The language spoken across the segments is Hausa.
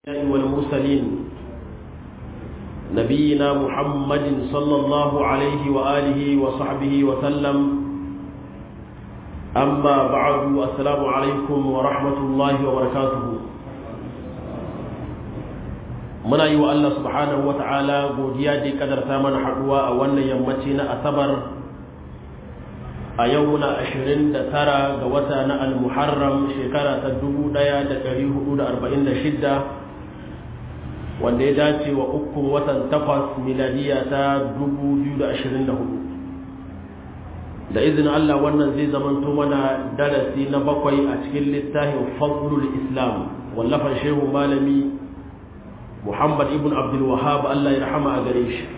والمرسلين نبينا محمد صلى الله عليه وآله وصحبه وسلم أما بعد السلام عليكم ورحمة الله وبركاته muna yi wa Allah subhanahu wa ta'ala godiya da kadarta mana haɗuwa a wannan yammaci na asabar a yau muna ashirin da tara ga wata na al-muharram shekara ta dubu ɗaya da ɗari hudu da arba'in da shidda wanda ya dace wa ukun watan takwas miladiya ta dubu biyu da ashirin da hudu da izinin Allah wannan zai zamanto mana darasi na bakwai a cikin littafin fadlul islam wallafan shehu malami muhammad ibn abdul wahab Allah ya rahama a gare shi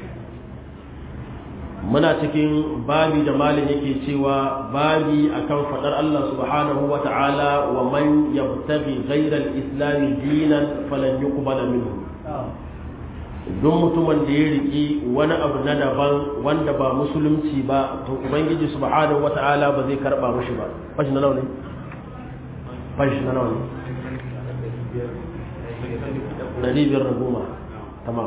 muna cikin babi da malin yake cewa babi akan fadar Allah subhanahu wa ta'ala wa man yabtaghi ghayra al-islam dinan falan yuqbala minhu duk mutumin da ya riki wani abu na daban wanda ba musulunci ba to ubangiji subhanahu wa ta'ala ba zai karba mashi ba fashi na nawa ne fashi na nawa ne dari biyar da goma tamam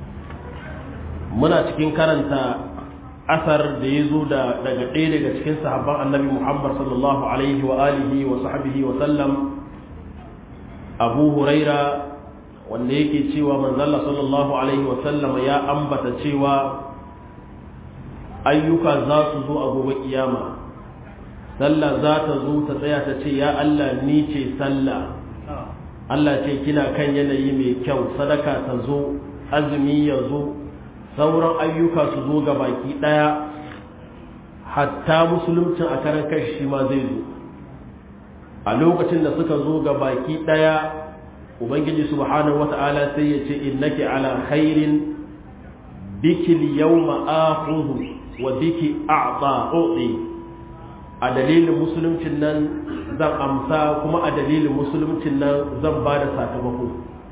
muna cikin karanta asar da ya zo daga ɗaya daga cikin sahabban annabi muhammad sallallahu alaihi wa alihi wa sahbihi wa sallam abu huraira wanda yake cewa manzalla sallallahu alaihi wa sallam ya ambata cewa ayyuka za su zo a gobe kiyama sallah za ta zo ta tsaya ta ce ya allah ni ce sallah Allah ce kina kan yanayi mai kyau sadaka ta zo azumi ya zo sauran ayyuka su zo ga baki ɗaya hatta musuluncin a karan kashi shi ma zai zo a lokacin da suka zo ga baki ɗaya ubangiji subhanahu wata'ala sai ya ce innaki ala khairin biki yawma akhuhu wa biki a'ta a dalilin musuluncin nan zan amsa kuma a dalilin musuluncin nan zan ba da sakamako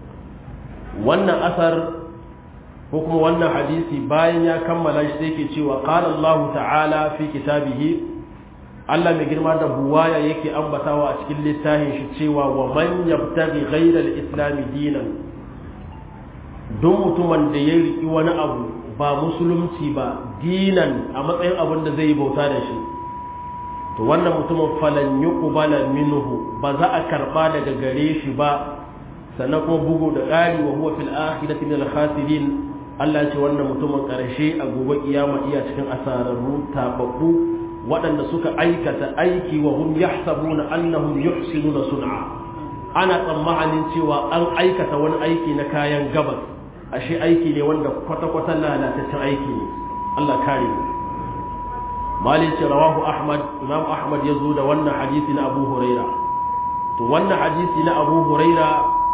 wannan asar ko kuma wannan hadisi bayan ya kammala shi sai ke cewa qala Allah ta'ala fi kitabihi Allah mai girma da buwaya yake ambatawa a cikin littafin shi cewa wa man yabtaghi ghayra al-islam dinan duk mutumin da ya riki wani abu ba musulunci ba dinan a matsayin abin da zai bauta da shi to wannan mutumin falan yuqbala minhu ba za a karba daga gare shi ba sannan kuma bugu da ƙari wa huwa fil akhirati min al khasirin Allah ce wannan mutumin ƙarshe a gobe kiyama iya cikin asararru tababbu waɗanda suka aikata aiki wa hum yahsabuna annahum yuhsinuna sun'a ana tsammanin cewa an aikata wani aiki na kayan gabas ashe aiki ne wanda kwata-kwata lalataccen aiki ne Allah kare mu malin ce rawahu ahmad imam ahmad ya zo da wannan hadisi na abu huraira to wannan hadisi na abu huraira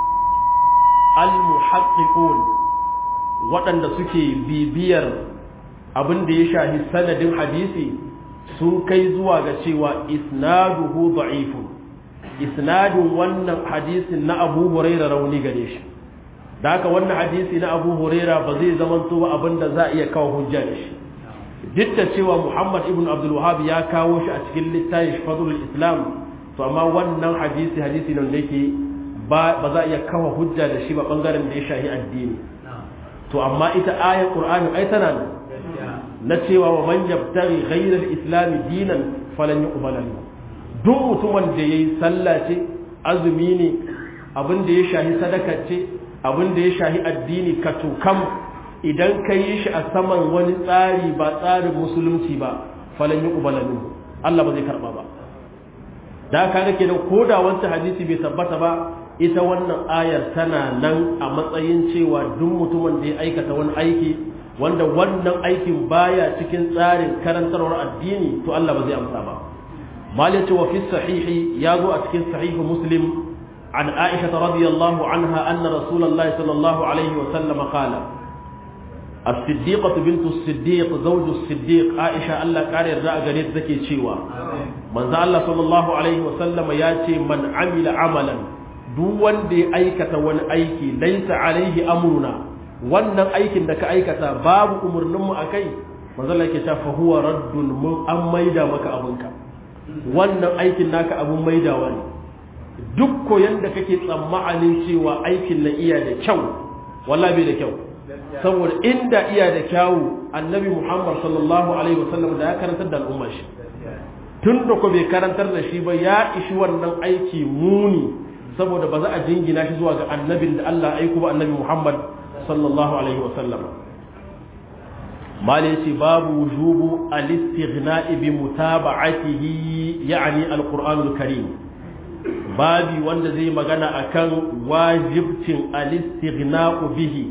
al-muhaqqiqun waɗanda suke bibiyar abin da ya shahi sanadin hadisi sun kai zuwa ga cewa isnaduhu da'ifun isnadin wannan hadisin na abu huraira rauni gare shi da haka wannan hadisi na abu huraira ba zai zamanto ba abin da za a iya kawo hujja da shi duk da cewa Muhammad ibn Abdul Wahhab ya kawo shi a cikin littafin Fadlul Islam to amma wannan hadisi hadisi nan da yake ba ba za a iya kawo hujja da shi ba bangaren da ya shahi addini to amma ita ayar Qur'ani ai tana nan na cewa wa man yabtaghi ghayra al-islam dinan falan yuqbala minhu duk mutumin da yayi sallah ce azumi ne abin da ya shahi sadaka ce abin da ya shahi addini ka tukam idan ka yi shi a saman wani tsari ba tsarin musulunci ba falan yi ƙubalanu Allah ba zai karɓa ba da ka ga kenan ko da wancan hadisi bai tabbata ba ita wannan ayar tana nan a matsayin cewa duk mutumin da ya aikata wani aiki wanda wannan aikin baya cikin tsarin karantarwar addini to Allah ba zai amsa ba malai ce wa fi sahihi ya zo a cikin sahihu muslim عن عائشة رضي الله عنها أن رسول الله صلى الله عليه وسلم قال الصديقة بنت الصديق زوج الصديق عائشة الله قال الرأى قريت ذكي شيوا من ذا الله صلى الله عليه وسلم ياتي من عمل عملا دون دي أيكة وان أيكي ليس عليه أمرنا wannan aikin da ka aikata babu umarninmu a kai manzala ke fa huwa raddun mun an maida maka abinka wannan aikin naka abun maidawa ne duk koyan da kake tsammanin cewa aikin na iya da kyau wallahi bai da kyau saboda inda iya da kyawu annabi muhammad sallallahu alaihi wasallam da ya karantar da al'ummar shi tun da ko bai karantar da shi ba ya ishi wannan aiki muni saboda ba za a jingina shi zuwa ga annabin da Allah aiko ba annabi muhammad sallallahu alaihi wasallam mali yace babu wujubu al-istighna'i bi mutaba'atihi ya'ni al-qur'anul karim babi wanda zai magana akan wajibcin al-istighna'u bihi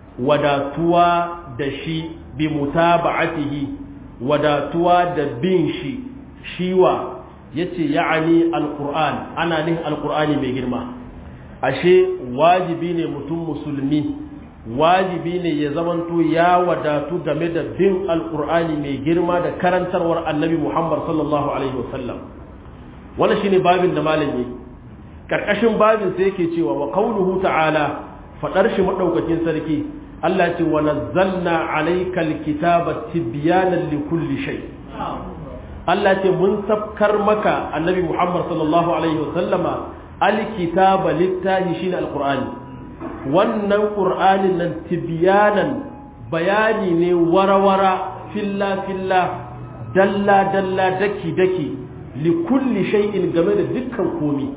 wadatuwa da shi bi mutaba'atihi wadatuwa da bin shi shiwa yace ya'ani al-qur'an ana nihin al-qur'ani mai girma ashe wajibi ne mutum musulmi wajibi ne ya zamanto ya wadatu game da bin alkur'ani mai girma da karantarwar annabi muhammad sallallahu alaihi wasallam wannan shine babin da malam yi karkashin babin sai yake cewa wa qauluhu ta'ala fadar shi madaukakin sarki Allah ce wa nazzalna alayka alkitaba tibyanan likulli shay Allah ce mun sabkar maka annabi muhammad sallallahu alaihi wasallama alkitaba littahi shine alqur'ani wannan ƙur'anin nan tibiyanan bayani ne warawara filla-filla dalla-dalla daki-daki likulli shay'in game da dukkan komi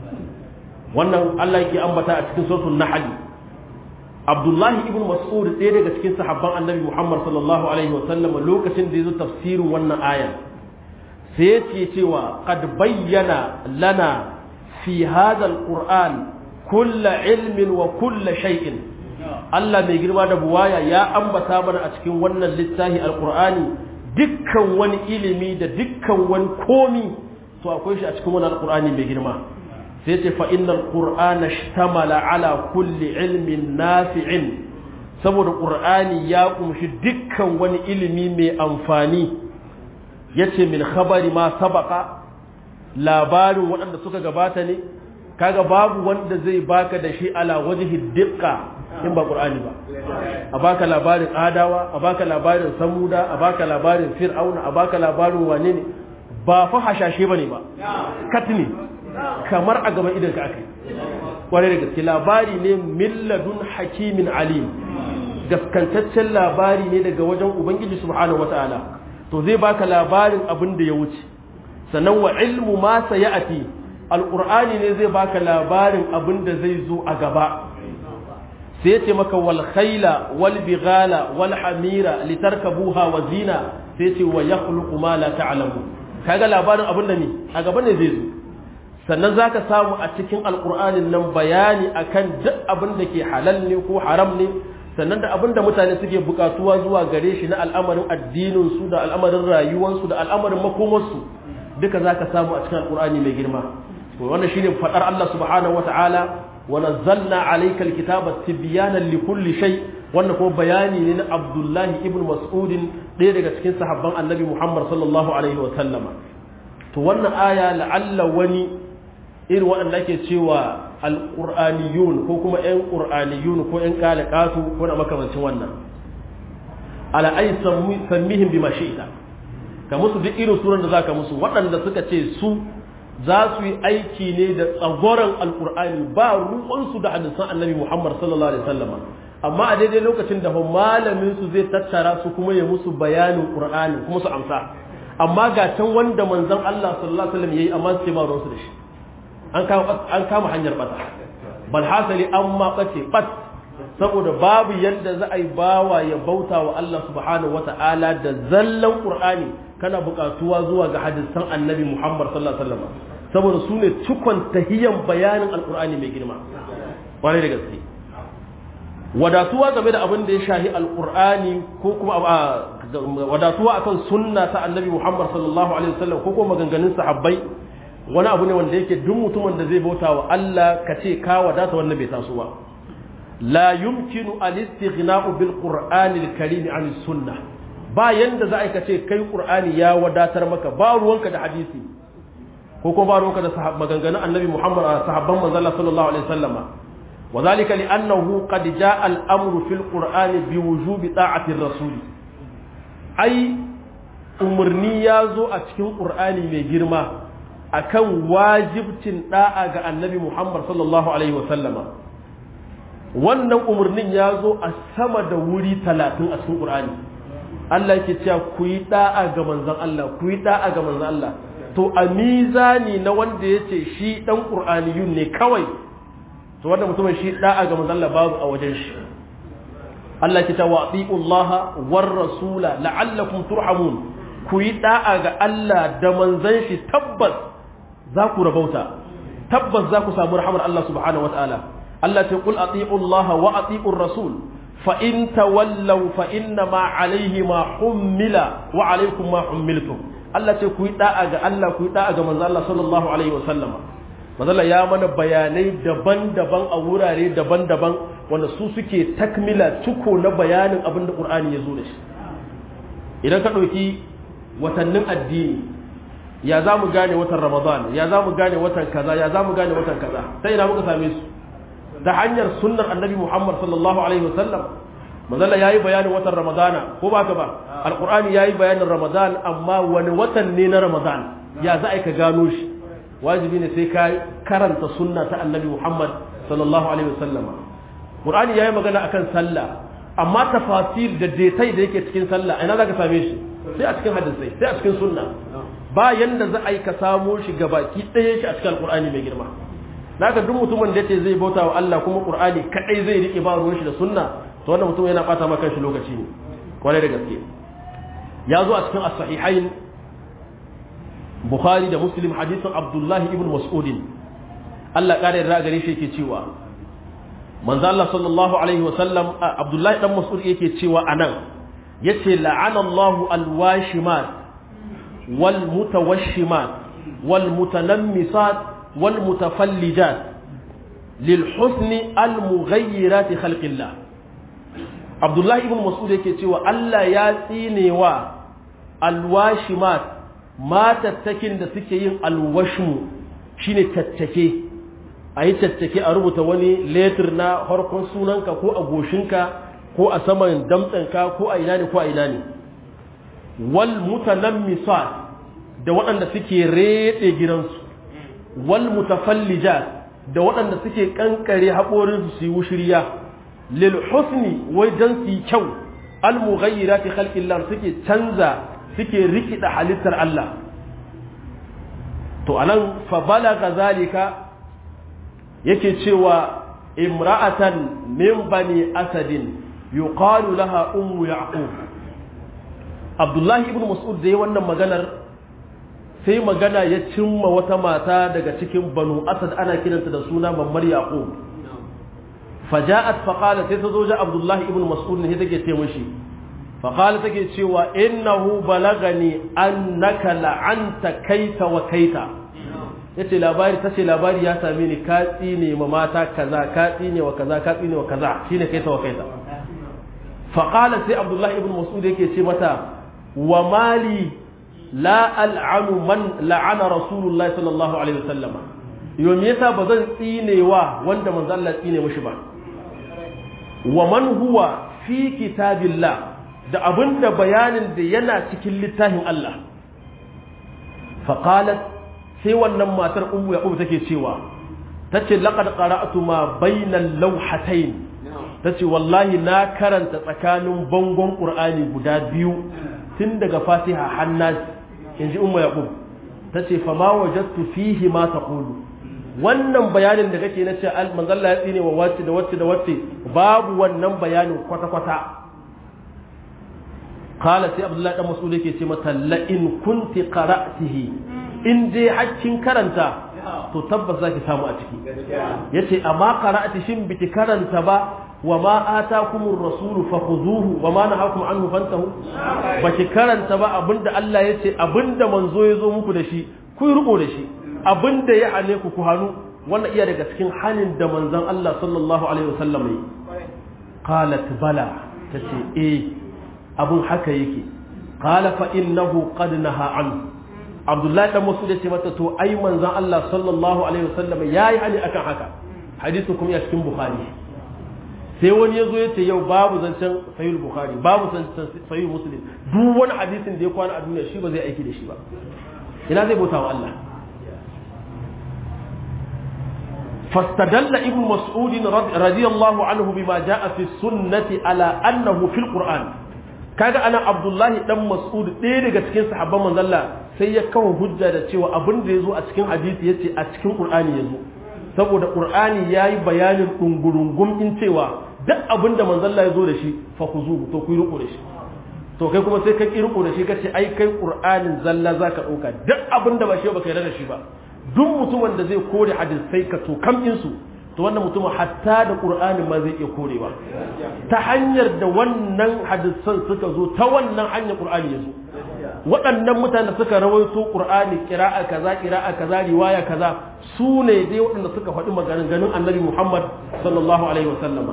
wannan Allah yake ambata a cikin sautin nahali Abdullahi ibn Mas'ud ɗaya daga cikin sahabban Annabi Muhammad sallallahu alaihi wa sallam lokacin da ya zo tafsirin wannan ayan sai ya ce cewa qad bayyana lana fi hadha al-Qur'an kulla ilmin wa kulla shay'in Allah mai girma da buwaya ya ambata mana a cikin wannan littafi alqur'ani dukkan wani ilimi da dukkan wani komi to akwai shi a cikin wannan alqur'ani mai girma sai ce fa innal qur'ana ishtamala ala kulli ilmin nafi'in saboda qur'ani ya kumshi dukkan wani ilimi mai amfani yace min khabari ma sabaka labarin waɗanda suka gabata ne kaga babu wanda zai baka da shi ala wajhi diqqa in ba qur'ani ba a baka labarin adawa a baka labarin samuda a baka labarin fir'auna a baka labarin wane ne ba fa hashashe bane ba katni kamar a gaban idan ka akai kwarai da gaske labari ne milladun hakimin alim gaskantaccen labari ne daga wajen ubangiji subhanahu wataala to zai baka labarin abin da ya wuce sannan wa ilmu ma sayati alƙur'ani ne zai baka labarin abin da zai zo a gaba sai ya ce maka wal khaila wal bighala wal hamira litarkabuha wa zina sai ce wa yakhluqu ma la ta'lamu kaga labarin abin da ne a gaba ne zai zo sannan zaka samu a cikin alƙur'anin nan bayani akan duk abin da ke halal ne ko haram ne sannan da abin da mutane suke bukatuwa zuwa gare shi na al'amarin addinin su da al'amarin rayuwarsu da al'amarin makomarsu duka zaka samu a cikin alƙur'ani mai girma wannan shine fadar Allah subhanahu wataala wa nazzalna alayka alkitaba tibyanan likulli shay wannan kuma bayani ne na Abdullah ibn Mas'ud ɗaya daga cikin sahabban Annabi Muhammad sallallahu alaihi wa sallama to wannan aya la'alla wani irin waɗanda ake cewa alqur'aniyun ko kuma ƴan qur'aniyun ko ƴan qalaqatu ko na makamancin wannan ala ay sammihim bima shi'ta ka musu duk irin suran da zaka musu waɗanda suka ce su za su yi aiki ne da tsagoran alkur'ani ba ruwansu da hadisan annabi muhammad sallallahu alaihi wasallam amma a daidai lokacin da malamin su zai tattara su kuma ya musu bayanin qur'ani kuma su amsa amma ga can wanda manzon Allah sallallahu alaihi wasallam yayi amma su ce ba ruwansu da shi an kama an kama hanyar bata bal hasali amma bace bat saboda babu yadda za a yi bawa ya bauta wa Allah subhanahu wata'ala da zallan qur'ani kana buƙatuwa zuwa ga hadisan annabi Muhammad sallallahu alaihi wasallam saboda su ne cikon tahiyan bayanin alqur'ani mai girma kwarai da gaske wadatuwa game da abin da ya shahi alqur'ani ko kuma wadatuwa akan sunna ta annabi Muhammad sallallahu alaihi wasallam ko kuma maganganun sahabbai wani abu ne wanda yake duk mutumin da zai bauta wa Allah ka ce ka wadata wannan bai taso ba la yumkinu al-istighna'u bil qur'ani al-karim an sunnah ba yanda za a kace kai qur'ani ya wadatar maka ba ruwanka da hadisi ko kuma ba ruwanka da maganganun annabi Muhammad sahabban manzon Allah sallallahu alaihi wasallama وذلك لأنه قد جاء الأمر في القرآن بوجوب طاعة الرسول أي umarni ya zo a cikin ƙur'ani mai girma akan wajibcin da'a ga annabi Muhammad sallallahu alaihi wasallama wannan umarnin ya zo a sama da wuri talatin a cikin Qur'ani Allah yake cewa ku yi da'a ga manzon Allah ku yi da'a ga manzon Allah to a mizani na wanda ya ce shi dan Qur'aniyun ne kawai to wanda mutumin shi da'a ga manzon Allah babu a wajen shi Allah ke cewa Allah war rasula la'allakum turhamun ku yi da'a ga Allah da manzon shi tabbas za ku rabauta tabbas za ku samu rahamar Allah subhanahu wataala Allah ce qul ati'u Allah wa ati'u rasul fa in tawallaw fa inna ma alayhi ma hummila wa alaykum ma hummiltum Allah ce ku yi da'a ga Allah ku yi da'a ga manzo Allah sallallahu alaihi wa sallama manzo ya mana bayanai daban-daban a wurare daban-daban wanda su suke takmila tuko na bayanin abin da Qur'ani ya zo da shi idan ka ɗauki watannin addini ya za mu gane watan Ramadan ya za mu gane watan kaza ya za mu gane watan kaza sai ina muka same su ta hanyar sunnar annabi Muhammad sallallahu alaihi wasallam manzala yayi bayanin watan Ramadana ko ba ka ba alqur'ani yayi bayanin Ramadan amma wani watan ne na Ramadan ya za ka gano shi wajibi ne sai ka karanta sunna ta annabi Muhammad sallallahu alaihi wasallam qur'ani yayi magana akan sallah amma tafasir da detai da yake cikin sallah ina zaka same shi sai a cikin hadisai sai a cikin sunna ba yanda za a yi ka samo shi gabaki ɗaya shi a cikin alqur'ani mai girma naka duk mutumin da yace zai bauta wa Allah kuma Qur'ani kadai zai rike ba ruwan shi da sunna to wannan mutum yana bata maka shi lokaci ne kwarai da gaske ya zo a cikin as-sahihain Bukhari da Muslim hadisin Abdullah ibn Mas'ud Allah kare da gare shi yake cewa manzo Allah sallallahu alaihi wa sallam Abdullah dan Mas'ud yake cewa anan yace la'ana Allahu al-washimat wal mutawashimat wal mutanammisat والمتفلجات للحسن المغيرات خلق الله عبد الله ابن مسعود yake cewa Allah ya tsinewa alwashimat matattakin da suke yin alwashmu shine tattake ayi tattake a rubuta wani letter na harkon sunanka ko a goshinka ko a saman damtsanka ko a ina ne ko a ina ne wal mutanammisat da waɗanda suke rede gidansu wal mutafallijat da waɗanda suke kankare haƙorinsu su yi wushiriya lil husni wai dan su yi kyau al mughayyirati khalqillah suke canza suke rikida halittar Allah to anan fa balaga zalika yake cewa imra'atan min bani asadin yuqalu laha ummu yaqub Abdullahi ibn Mas'ud da yi wannan maganar sai magana ya cimma wata mata daga cikin banu asad ana kiranta da suna mammar yaqub faja'at faqala sai ta zo ja abdullahi ibn mas'ud ne take ce mishi faqala take cewa innahu balagani annaka la'anta kaita wa kaita yace labari tace labari ya same ni ka tsine ma mata kaza ka tsine wa kaza ka tsine wa kaza shine kaita wa kaita faqala sai abdullahi ibn mas'ud yake ce mata wa mali la al'anu man la'ana rasulullahi sallallahu alaihi wasallam yau me yasa ba zan tsinewa wanda manzo Allah tsine mishi ba wa man huwa fi kitabillah da abinda bayanin da yana cikin littafin Allah fa qalat sai wannan matar ummu yaqub take cewa tace laqad qara'tu ma bainal lawhatayn tace wallahi na karanta tsakanin bangon qur'ani guda biyu tun daga fatiha hannas in ji umma yaqub ta ce fa ma wajadtu fihi ma taqulu wannan bayanin da kake na ce manzo Allah ya tsine wa wacce da wacce da wacce babu wannan bayanin kwata kwata qala sai abdullahi dan mas'ud yake ce mata la in kunti qara'tihi in dai hakkin karanta to tabbas zaki samu a ciki yace amma qara'ati shin biki karanta ba wa ma atakumur rasulu fakhuzuhu wa ma nahakum anhu fantahu baki karanta ba abinda Allah yace abinda manzo ya zo muku da shi ku rubo da shi abinda ya hane ku ku hanu wannan iya daga cikin hanin da manzon Allah sallallahu alaihi wasallam yi qalat bala tace eh abun haka yake qala fa innahu qad naha anhu Abdullahi dan Mas'ud ya ce mata to ai manzon Allah sallallahu alaihi wasallam yayi hani akan haka hadisi kuma ya cikin Bukhari sai wani ya zo ya ce yau babu zancen sahih Bukhari babu zancen sahih Muslim duk wani hadisin da ya kwana a duniya shi ba zai aiki da shi ba ina zai bauta wa Allah fastadalla ibn mas'ud radiyallahu anhu bima jaa fi sunnati ala annahu fil qur'an kaga ana abdullahi dan mas'ud ɗaya daga cikin sahabban manzalla sai ya kawo hujja da cewa abin da yazo a cikin hadisi yace a cikin qur'ani yazo saboda qur'ani yayi bayanin dungurungum in cewa duk abin da manzalla yazo da shi fa khuzu to ku riko da shi to kai kuma sai ka ki riko da shi kace ai kai qur'anin zalla zaka dauka duk abin da ba shi ba kai da shi ba duk mutumin da zai kore hadisai ka to kam su to wannan mutumin hatta da qur'ani ma zai iya korewa ta hanyar da wannan hadisan suka zo ta wannan hanyar qur'ani ya zo waɗannan mutane suka rawaito qur'ani qira'a kaza qira'a kaza riwaya kaza su ne dai waɗanda suka faɗi maganganun annabi Muhammad sallallahu alaihi wasallama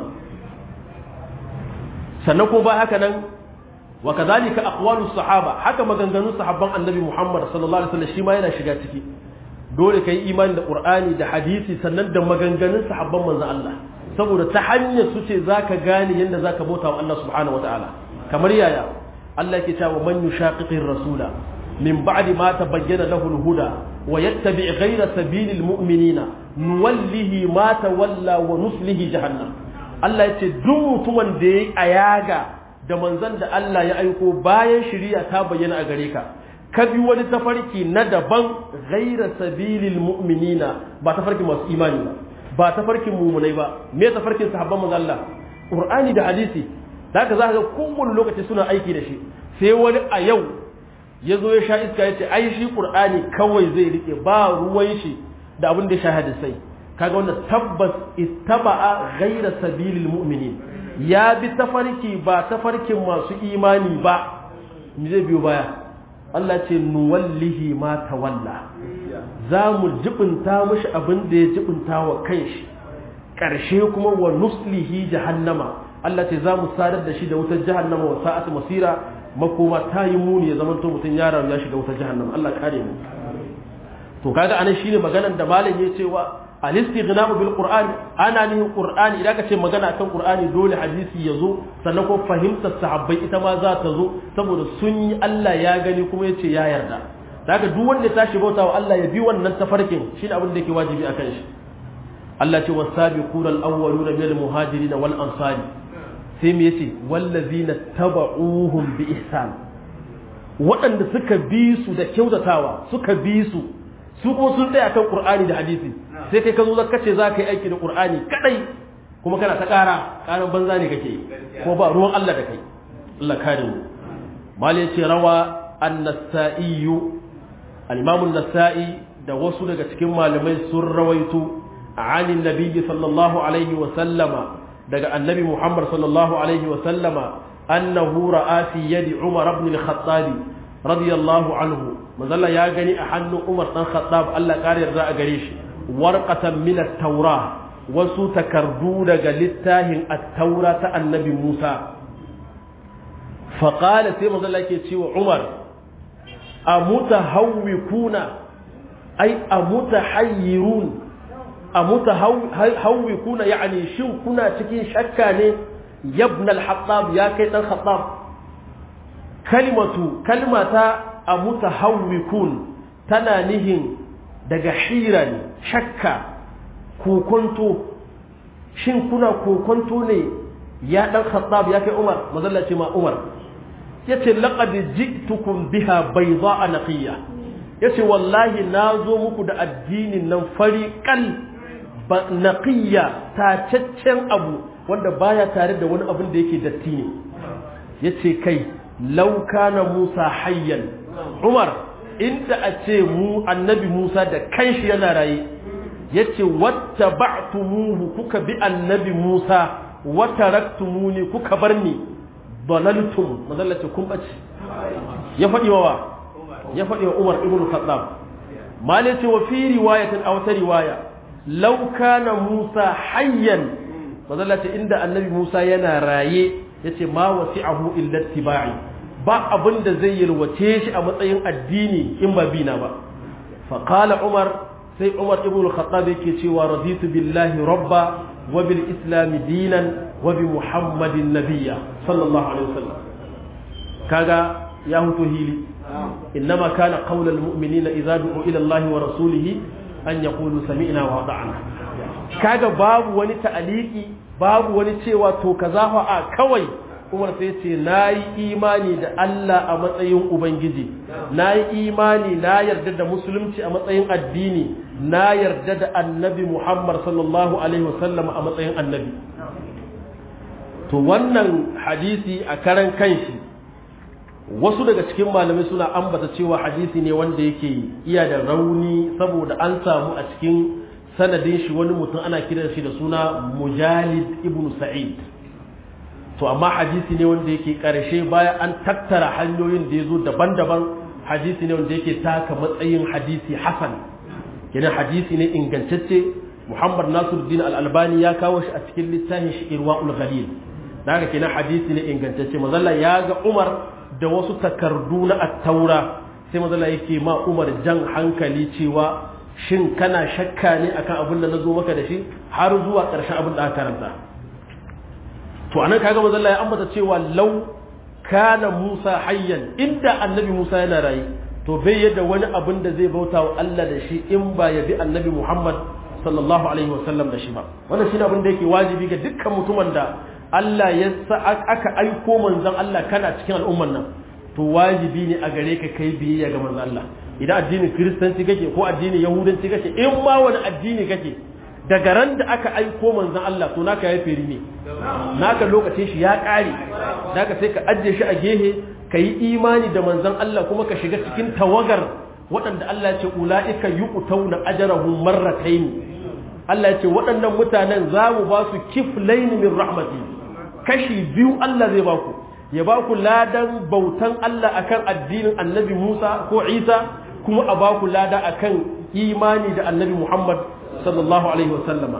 sannan ko ba haka nan wa kadhalika aqwalus sahaba haka maganganun sahabban annabi Muhammad sallallahu alaihi wasallam shi ma yana shiga ciki dole ka yi imani da ƙur'ani da hadisi sannan da maganganun sahabban manzan Allah saboda ta hanyar su ce za ka gane yadda za ka bauta wa Allah subhanahu wata'ala kamar yaya Allah ke cewa man yushaqiqir rasula min ba'di ma tabayyana lahu al-huda wa yattabi' ghayra sabilil mu'minina nuwallihi ma tawalla wa nuslihi jahannam Allah ya ce duk mutumin da yayi ayaga da manzon da Allah ya aiko bayan shari'a ta bayyana a gare ka ka bi wani tafarki na daban gaira sabilil mu'minina ba tafarkin masu imani ba ba tafarkin mumunai ba me tafarkin sahabban manzo Allah Qur'ani da hadisi zaka za ka ga kowane lokaci suna aiki da shi sai wani a yau ya zo ya sha iska ya ce ai shi Qur'ani kawai zai rike ba ruwan shi da abin da ya sha hadisai kaga wannan tabbas ittaba'a gaira sabilil mu'minin ya bi tafarki ba tafarkin masu imani ba me zai biyo baya Allah ce nuwallihi ma tawalla za mu jibinta mashi abin da ya jibinta wa kanshi ƙarshe kuma wa nuslihi jahannama Allah ce za mu sadar da shi da wutar jahannama wa sa'at masira makoma ta yi muni ya zamanto mutum ya rayu ya shiga wutar jahannama Allah kare mu to kaga anan shine maganar da malam ya cewa al-istighna'u bil qur'an ana nihin qur'ani idan ka ce magana akan qur'ani dole hadisi ya zo sannan ko fahimtar sahabbai ita ma za ta zo saboda sun yi Allah ya gani kuma yace ya yarda daga duk wanda ya tashi bautawa Allah ya bi wannan tafarkin shine abin da yake wajibi akan shi Allah ce was-sabiquna al-awwaluna min al-muhajirin wal ansari sai me yace wallazina taba'uhum bi ihsan waɗanda suka bi su da kyautatawa suka bi su su kuma sun tsaya kan qur'ani da hadisi sai kai ka zo zaka ce za ka yi aiki da qur'ani kadai kuma kana ta ƙara ƙaran banza ne kake ko ba ruwan Allah da kai Allah kare mu mal yace rawa an-nasa'i al-imam an-nasa'i da wasu daga cikin malamai sun rawaito anin nabiyyi sallallahu alaihi wa sallama daga annabi Muhammad sallallahu alaihi wa sallama annahu ra'a fi yadi Umar ibn al-Khattab radiyallahu anhu manzalla ya gani a hannun Umar dan Khattab Allah kare yarda a gare shi warqatan min at-taura wasu takardu daga littafin at-taura ta annabi Musa fa qala sai manzalla yake cewa Umar amutahawwikuna ay amutahayyirun amutahawwikuna yani shin kuna cikin shakka ne yabna al-Khattab ya kai dan Khattab kalimatu kalmata a mutahawwikun tana nihin daga hira ne shakka kokonto shin kuna kokonto ne ya dan khattab ya kai umar mazalla ce ma umar yace laqad ji'tukum biha bayda'a naqiya yace wallahi nazo muku da addinin nan fariqan ba naqiya tacaccen abu wanda baya tare da wani abin da yake datti ne yace kai law kana musa hayyan umar inda a ce mu annabi musa da kanshi yana raye yace watta ba'tumuhu kuka bi annabi musa wa taraktumuni kuka bar ni dalaltum mazallace kun bace ya faɗi wa ya faɗi wa umar ibn khattab malace wa fi riwayatin aw ta riwaya law kana musa hayyan mazallace inda annabi musa yana raye yace ma wasi'ahu illa ittiba'i ba abin da zai yalwace shi a matsayin addini in ba bina ba faƙala umar sai umar ibn al-khattab yake cewa raditu billahi rabba wa bil islam dinan wa bi muhammadin nabiyya sallallahu alaihi wasallam kaga ya huto hili innama kana qawl al mu'minina idza du'u ila allahi wa rasulihi an yaqulu sami'na wa ata'na kaga babu wani ta'aliki babu wani cewa to kaza fa a kawai Umar sai ce na yi imani da Allah a matsayin Ubangiji, na yi imani na yarda da musulunci a matsayin addini, na yarda da annabi Muhammad sallallahu Alaihi wasallam a matsayin annabi. To wannan hadisi a karan kanshi, wasu daga cikin malamai suna ambata cewa hadisi ne wanda yake iya da rauni saboda an samu a cikin sanadin shi wani mutum ana kiran shi da suna Mujalid ibn Sa'id. to amma hadisi ne wanda yake karshe bayan an tattara hanyoyin da ya zo daban-daban hadisi ne wanda yake taka matsayin hadisi hasan kenan hadisi ne ingantacce muhammad nasiruddin al-albani ya kawo shi a cikin littafin shi irwaul ghalil daga kenan hadisi ne ingantacce mazalla ya ga umar da wasu takardu na at-taura sai mazalla yake ma umar jan hankali cewa shin kana shakka ne akan abin da na zo maka da shi har zuwa ƙarshen abin da aka karanta to anan kaga manzo Allah ya ambata cewa law kana Musa hayyan inda annabi Musa yana rayi to bai yadda wani abin da zai bauta wa Allah da shi in ba ya bi annabi Muhammad sallallahu alaihi wasallam da shi ba wannan shine abin da yake wajibi ga dukkan mutumin da Allah ya sa aka aiko manzon Allah kana cikin al'umman nan to wajibi ne a gare ka kai biyayya ga manzon Allah idan addinin kiristanci kake ko addinin yahudanci kake in ma wani addini kake daga ran da aka aiko manzon Allah to naka ya feri ne naka lokacin shi ya ƙare naka sai ka ajiye shi a gehe ka yi imani da manzon Allah kuma ka shiga cikin tawagar waɗanda Allah ya ce ula'ika yu'tauna ajrahum marratayn Allah ya ce waɗannan mutanen za mu ba su kiflayn min rahmati kashi biyu Allah zai ba ku ya ba ku ladan bautan Allah akan addinin Annabi Musa ko Isa kuma a ba ku lada akan imani da Annabi Muhammad sallallahu alaihi wasallama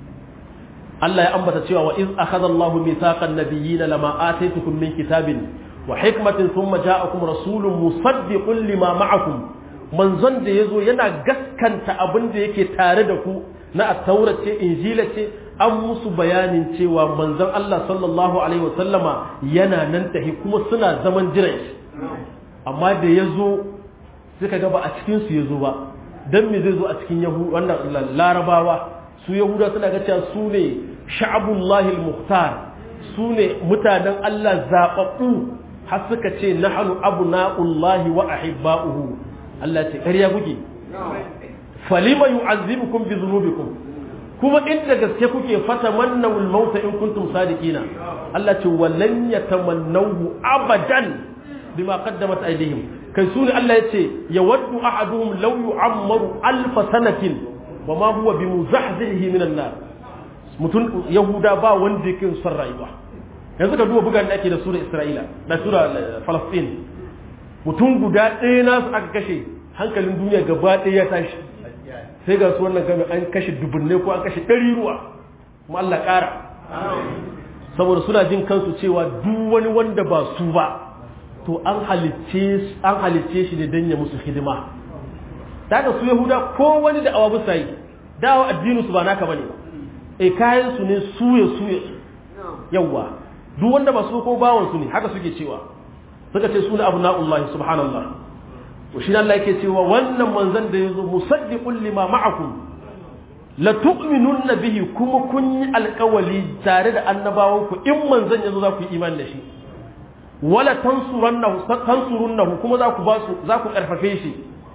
Allah ya ambata cewa wa iz akhadha Allah mithaqan nabiyyin lama ataytukum min kitabin wa hikmatin thumma ja'akum rasulun musaddiqun lima ma'akum manzon da yazo yana gaskanta abin da yake tare da ku na at-taura ce injila ce an musu bayanin cewa manzon Allah sallallahu alaihi wasallama yana nan tahi kuma suna zaman jiran shi amma da yazo suka ga ba a cikin su yazo ba dan me zai zo a cikin yahu wannan larabawa su yahuda suna ga cewa su ne sha'abullahi al-muhtar su ne mutanen Allah zababbu har suka ce nahnu abna'ullahi wa ahibba'uhu Allah ce ƙarya kuke falima yu'azzibukum bi dhunubikum kuma inda gaske kuke fata mannawul mauta in kuntum sadiqina Allah ce wallan yatamannahu abadan bima qaddamat aydihim kai su ne Allah ya ce ya waddu ahaduhum law yu'ammaru alf sanatin wa ma huwa bi muzahzihi min an-nar mutun yahuda ba wanda yake son rayuwa yanzu ka duba bugan da ake da sura Isra'ila da sura Falastin mutum guda ɗaya nasu aka kashe hankalin duniya gaba ɗaya ya tashi sai ga su wannan gami an kashe dubunne ko an kashe ɗari ruwa kuma Allah ƙara saboda suna jin kansu cewa duk wani wanda ba su ba to an halicce an halicce shi ne don ya musu hidima daga su yahuda ko wani da awabu sai dawo addinin su ba naka bane e kayan su ne suye suye yawa duk wanda ba su ko bawon su ne haka suke cewa suka ce suna abu na'ullahi subhanallah to shi Allah yake cewa wannan manzon da yazo musaddiqul lima ma'akum la tu'minunna bihi kuma kun yi alƙawali tare da annabawan ku in manzon yazo za ku yi imani da shi wala tansurannahu tansurunnahu kuma za ku ba su za ku karfafe shi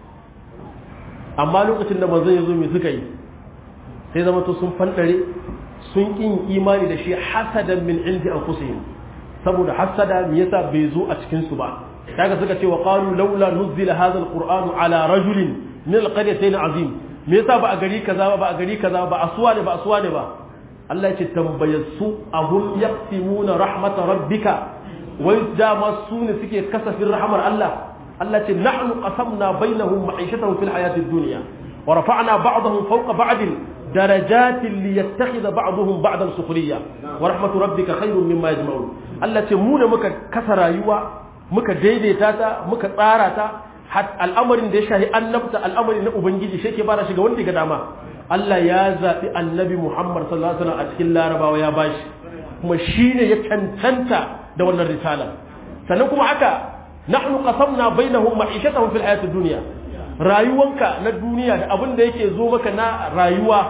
amma lokacin da manzon yazo me suka yi sai zama to sun fandare sun kin imani da shi hasadan min indi anfusihim saboda hasada me yasa bai zo a cikin su ba kaga suka ce wa qalu laula nuzila hadha alqur'anu ala rajulin min alqaryatayn azim me yasa ba a gari kaza ba ba a gari kaza ba asuwa ne ba asuwa ne ba Allah ya ce tambayassu ahum yaqsimuna rahmat rabbika wai dama su ne suke kasafin rahmar Allah Allah ce nahnu qasamna bainahum ma'ishatahum fil hayatid dunya wa rafa'na ba'dahum fawqa ba'din darajatin liyattakhidha ba'dahum ba'dan sukhriya wa rahmatu rabbika khayrun mimma yajma'un Allah ce mu ne muka kasa rayuwa muka daidaita ta muka tsara ta al'amarin da ya shahi annabta al'amari na ubangiji shi ke bara shiga wanda ga dama Allah ya zaɓi annabi Muhammad sallallahu alaihi wasallam a cikin larabawa ya bashi kuma shine ya cancanta da wannan risala sannan kuma haka nahnu qasamna bainahum ma'ishatahum fil hayatid dunya rayuwanka na duniya da abin da yake zo maka na rayuwa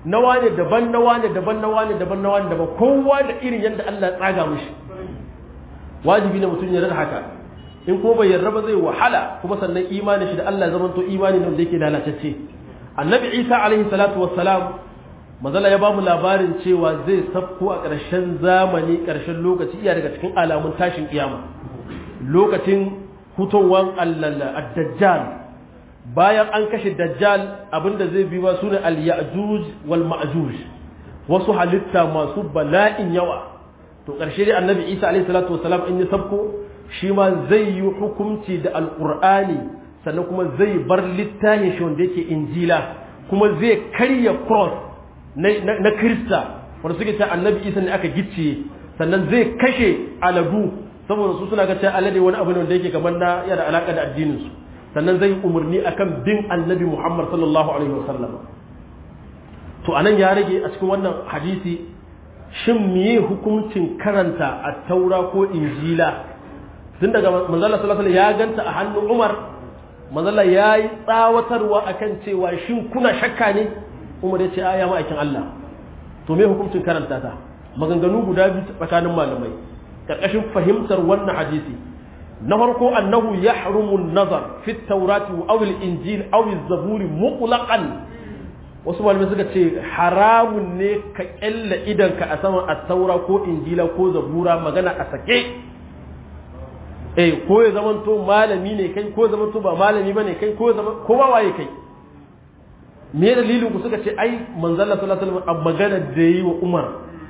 na wane daban na wane daban na wane daban na wane daban kowa da irin yadda Allah ya tsaga mishi wajibi ne mutum ya rada haka in ko bai yarda ba zai wahala kuma sannan imani shi da Allah zaman to imani ne wanda yake lalatacce annabi Isa alaihi salatu wassalam manzala ya bamu labarin cewa zai safko a ƙarshen zamani ƙarshen lokaci iya daga cikin alamun tashin kiyama lokacin hutowar ad-dajjal bayan an kashe dajjal abinda zai bi ba sune al-ya'juj wal ma'juj wasu halitta masu bala'in yawa to ƙarshe dai annabi Isa alaihi salatu wassalam in ya sabko shi ma zai yi hukunci da alqur'ani sannan kuma zai bar littafin shi wanda yake injila kuma zai karya cross na krista wanda suke ta annabi Isa ne aka gicciye sannan zai kashe aladu saboda su suna ga cewa alade wani abu ne wanda yake kamar na yana alaka da addinin su sannan zai umarni akan bin annabi Muhammad sallallahu alaihi wasallam to anan ya rage a cikin wannan hadisi shin miye hukuncin karanta a taura ko injila tun daga manzala sallallahu alaihi ya ganta a hannun Umar manzala ya yi tsawatarwa akan cewa shin kuna shakka ne Umar ya ce aya ma'aikin Allah to me hukuncin karanta ta maganganu guda biyu tsakanin malamai karkashin fahimtar wannan hadisi na farko annahu yahrumu an-nazar fi at-taurati aw al-injil aw az-zaburi mutlaqan wasu malamai suka ce haramun ne ka kyalla idanka a saman at-taura ko injila ko zabura magana a sake eh ko ya zamanto malami ne kai ko zamanto ba malami bane kai ko zaman ko ba waye kai me dalilin ku suka ce ai manzon Allah sallallahu alaihi wasallam magana da yi wa Umar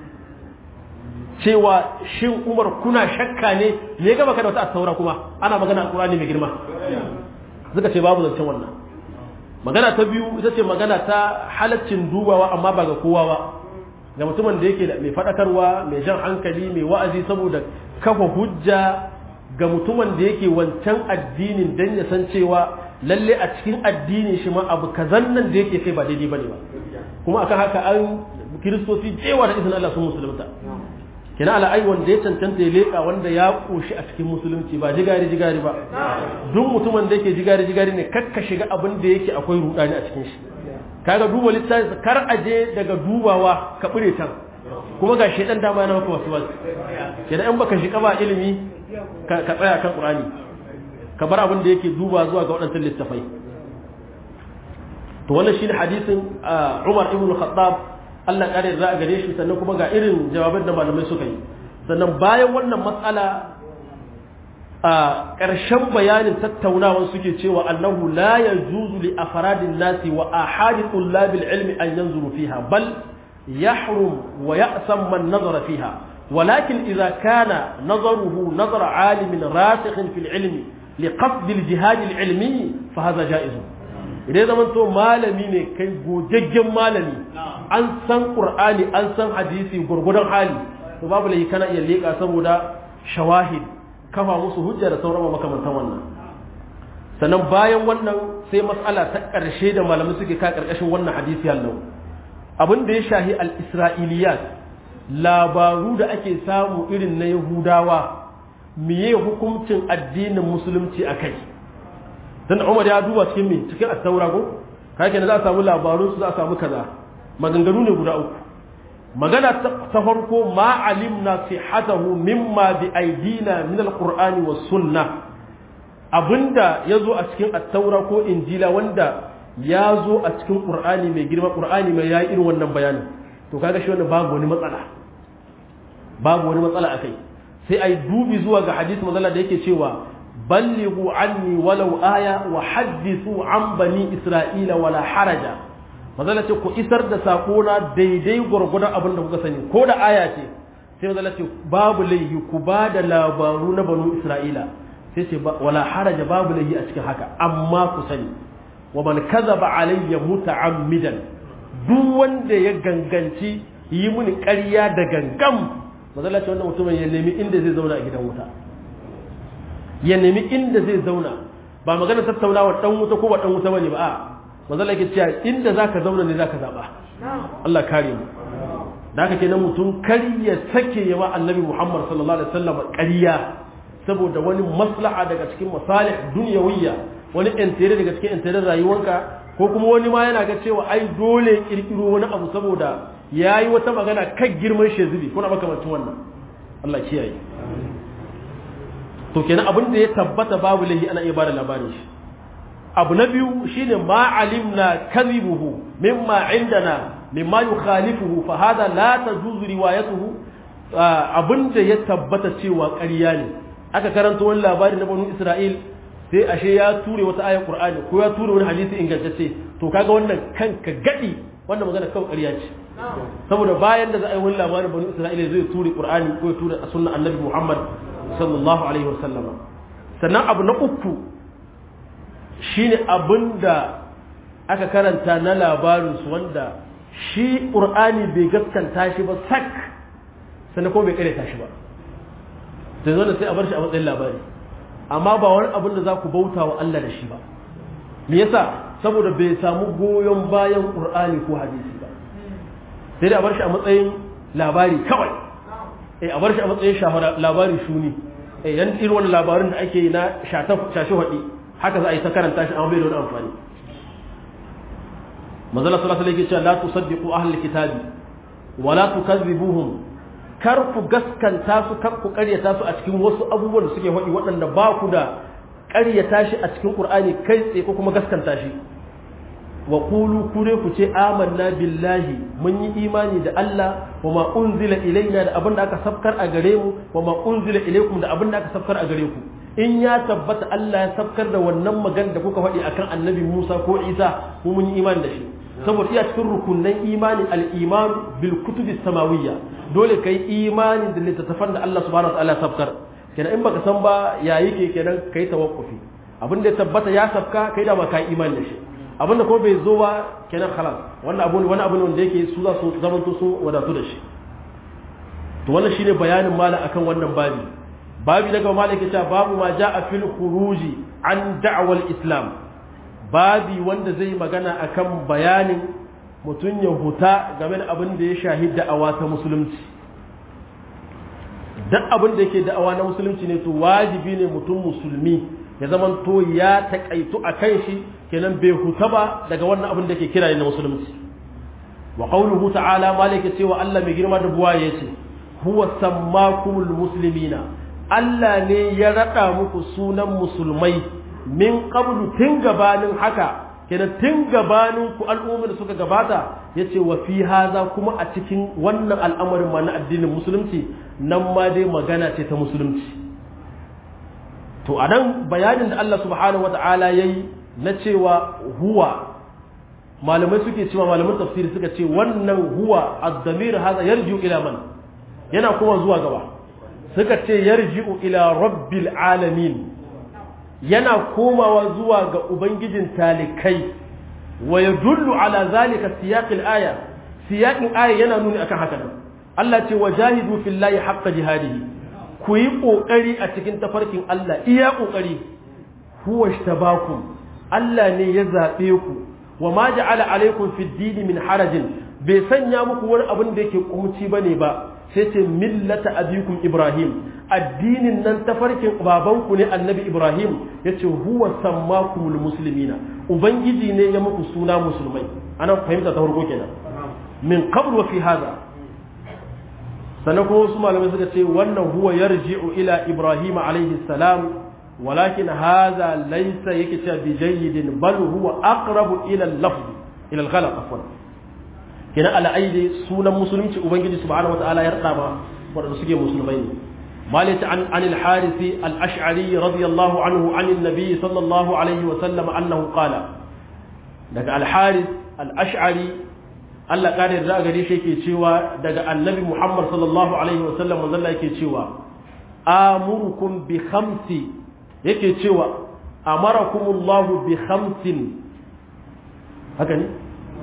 cewa shin Umar kuna shakka ne me ga baka da wata taura kuma ana magana Qur'ani mai girma suka ce babu zancen wannan magana ta biyu ita ce magana ta halaccin dubawa amma ba ga kowa ba ga mutumin da yake da mai fadakarwa mai jan hankali mai wa'azi saboda kafa hujja ga mutumin da yake wancan addinin dan ya san cewa lalle a cikin addinin shi ma abu kazan nan da yake kai ba daidai bane ba kuma akan haka an kiristoci jewa da izinin Allah sun musulunta kina ala ai wanda ya cancanta ya leka wanda ya koshi a cikin musulunci ba jigari jigari ba duk mutumin da yake jigari jigari ne kakka shiga abin da yake akwai rudani a cikin shi kaga duba littafi kar aje daga dubawa ka bure can kuma ga shedan dama yana maka wasu wasu kenan in baka shiga ba ilimi ka tsaya kan qur'ani ka bar abin da yake duba zuwa ga waɗannan littafai to wannan shine hadisin Umar ibn Khattab Allah kare za a gare shi sannan kuma ga irin jawabin da malamai suka yi sannan bayan wannan matsala a ƙarshen bayanin tattaunawar suke cewa annahu la yajuzu li afradin nasi wa ahadi tullabil ilmi an yanzuru fiha bal yahrum wa ya'sam man nazara fiha ولكن إذا كان نظره نظر عالم راسخ في العلم لقصد الجهاد العلمي فهذا جائز idan zaman to malami ne kai gogaggen malami an san qur'ani an san hadisi gurgudan hali to babu lai kana iya leka saboda shawahid kafa musu hujja da sauran makamantan wannan sannan bayan wannan sai mas'ala ta ƙarshe da malamai suke ka ƙarƙashin wannan hadisi hallau abin da ya shahi al-isra'iliyat labaru da ake samu irin na yahudawa miye hukuncin addinin musulunci a kai dan Umar ya duba cikin me cikin at-taura ko kai kenan za a samu labarun su za a samu kaza maganganu ne guda uku magana ta farko ma alimna sihhatahu mimma bi aidina min al-qur'ani was sunnah abinda yazo a cikin at-taura ko injila wanda ya zo a cikin qur'ani mai girma qur'ani mai yayi irin wannan bayani to kaga shi wannan babu wani matsala babu wani matsala akai sai ai dubi zuwa ga hadisi manzala da yake cewa ballighu anni walau aya wa hadithu an bani isra'ila wala haraja manzala ce ku isar da sako na daidai gurgurdan abin da kuka sani ko da aya ce sai manzala ce babu laihi ku ba da labaru na banu isra'ila sai ce wala haraja babu laihi a cikin haka amma ku sani wa man kadhaba alayya muta'ammidan duk wanda ya ganganci yi mini ƙarya da gangam mazala ce wannan mutumin ya nemi inda zai zauna a gidan wuta ya nemi inda zai zauna ba magana tattaunawa dan wuta ko ba dan wuta bane ba a mazala ke cewa inda zaka zauna ne zaka zaba Allah kare mu da haka kenan mutum kar ya sake yawa annabi Muhammad sallallahu alaihi wasallam ƙarya saboda wani maslaha daga cikin masalih dunyawiyya wani intere daga cikin intere rayuwarka ko kuma wani ma yana ga cewa ai dole kirkiro wani abu saboda yayi wata magana kan girman shezubi kuna makamancin wannan Allah kiyaye to kenan abin da ya tabbata babu lahi ana iya bada labarin shi abu na biyu shine ma alimna kadhibuhu mimma indana mimma yukhalifuhu fa hada la tajuzu riwayatuhu abinda ya tabbata cewa ƙarya ne aka karanta wani labari na banu Isra'il sai ashe ya ture wata ayar Qur'ani ko ya ture wani hadisi ingantacce to kaga wannan kanka gadi wannan magana kawai ƙarya ce saboda bayan da za a yi wani labarin banu Isra'il zai ture Qur'ani ko ya ture sunnar Annabi Muhammad sallallahu alaihi wasallama sannan abu na uku shine abinda aka karanta na labarinsu wanda shi ƙur'ani bai gaskanta shi ba sak sannan kuma bai karyata shi ba sai zo da sai a bar shi a matsayin labari amma ba wani abin da za ku bauta wa Allah da shi ba me yasa saboda bai samu goyon bayan ƙur'ani ko hadisi ba sai da a bar shi a matsayin labari kawai eh a bar shi a matsayin shahara labari shuni eh yan irin wannan labarin da ake yi na shashi hadi haka za a yi ta karanta shi amma bai da wani amfani manzala sallallahu alaihi wasallam la tusaddiqu ahlul kitabi wa la tukazzibuhum kar ku gaskanta su kar ku ƙaryata su a cikin wasu abubuwan da suke faɗi waɗanda ba ku da ƙaryata shi a cikin Qur'ani kai tsaye ko kuma gaskanta shi wa qulu kure ku ce amanna billahi mun yi imani da Allah wa ma unzila ilaina da abin da aka sabkar a gare mu wa ma unzila ilaikum da abin da aka sabkar a gare ku in ya tabbata Allah ya sabkar da wannan magana da kuka faɗi akan annabi Musa ko Isa mu mun yi imani da shi saboda iya cikin rukunan imani al-iman bil kutubi samawiyya dole kai imani da littattafan da Allah subhanahu wa ta'ala sabkar kenan in baka san ba ya yake kenan kai tawakkufi abin da ya tabbata ya sabka kai da ba kai imani da shi abin da ko bai zo ba kenan khalas wannan abu wani abu ne wanda yake su za su zamanto su wadatu da shi to wannan shine bayanin mala akan wannan babi babi daga malaka ta babu ma ja'a fil khuruji an da'wal islam babi wanda zai magana akan bayanin mutum ya huta game da abin da ya shahi da'awa ta musulunci duk abin da yake da'awa na musulunci ne to wajibi ne mutum musulmi ya zaman to ya takaitu a kan shi kenan bai huta ba daga wannan abin da ke kira na musulunci wa qawluhu ta'ala malaka cewa Allah mai girma da buwa yace huwa sammakumul muslimina Allah ne ya rada muku sunan musulmai min qablu tun gabanin haka kenan tun gabanin ku al'ummar da suka gabata yace wa fi haza kuma a cikin wannan al'amarin ma na addinin musulunci nan ma dai magana ce ta musulunci to anan bayanin da Allah subhanahu wata'ala yayi na cewa huwa malamai suke cewa malaman tafsiri suka ce wannan huwa ad-damir haza yarji'u ila man yana kuma zuwa gaba suka ce yarji'u ila rabbil alamin yana komawa zuwa ga ubangijin talikai wa yadullu ala zalika siyaqil aya siyaqin aya yana nuni akan haka nan Allah ce wajahidu fillahi haqqa jihadihi ku yi kokari a cikin tafarkin Allah iya kokari huwa ishtabakum Allah ne ya zabe ku wa ma ja'ala alaikum fid din min harajin bai sanya muku wani abin da yake kumci bane ba sai ce millata abikum ibrahim addinin nan tafarkin babanku ne annabi ibrahim ya ce huwa sammakumul muslimina ubangiji ne ya muku suna musulmai ana fahimta ta farko kenan min qabl wa fi hada sannan kuma wasu malamai suka ce wannan huwa yarji'u ila ibrahim alaihi salam walakin hadha laysa yake cewa bi jayyidin bal huwa aqrabu ila al-lafz ila al-ghalaq afwan kina ala aidi sunan musulunci ubangiji subhanahu wataala ya rada ma wanda suke musulmai ne مالك عن عن الحارث الأشعري رضي الله عنه عن النبي صلى الله عليه وسلم أنه قال لك الحارث الأشعري Allah ƙarin da gare shi yake cewa daga annabi Muhammad sallallahu alaihi wasallam manzon yake cewa amurukum bi khamsi yake cewa amarakumullahu bi khamsin haka ne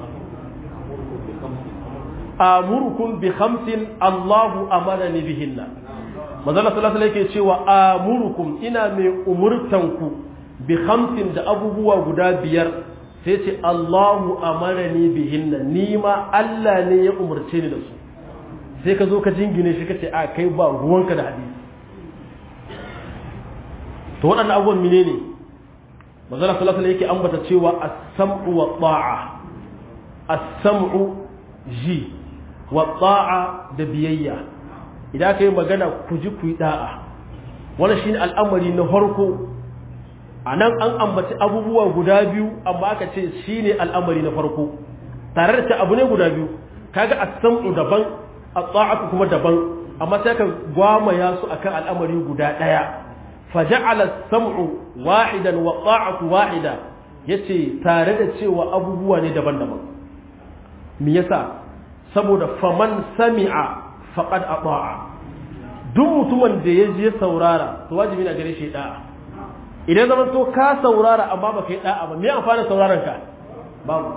amurukum bi khamsin Allahu amarani bihinna manzon sallallahu alaihi yake cewa amurukum ina mai umurtanku bi khamsin da abubuwa guda biyar sai ce Allahu amarani bihinna ni ma Allah ne ya umarce ni da su sai ka zo ka jingine shi kace a kai ba ruwanka da hadisi to waɗannan abubuwan mine ne manzala sallallahu alaihi yake ambata cewa as-sam'u wa ta'a as-sam'u ji wa ta'a da biyayya idan aka yi magana ku ji ku yi da'a wannan shine al'amari na farko a nan an ambaci abubuwa guda biyu amma aka ce shine al'amari na farko tare da abu ne guda biyu kaga as-sam'u daban at-ta'atu kuma daban amma sai ka gwamaya su akan al'amari guda daya faja'ala as-sam'u wahidan wa ta'atu wahida yace tare da cewa abubuwa ne daban-daban me yasa saboda faman sami'a faqad ata'a duk mutumin da ya je saurara to wajibi na gare shi da'a idan zaman to ka saurara amma baka yi da'a ba me amfanin sauraron ka babu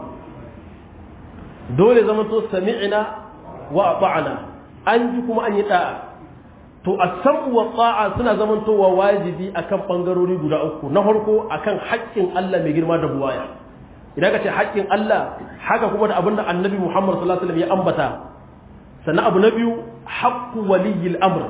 dole zaman to sami'na wa ata'na an ji kuma an yi da'a to as-sam'u wa ta'a suna zaman to wa wajibi akan bangarori guda uku na farko akan haƙƙin Allah mai girma da buwaya idan ka ce haƙƙin Allah haka kuma da abinda annabi Muhammad sallallahu alaihi wasallam ya ambata sannan abu na biyu haqqu waliyil amr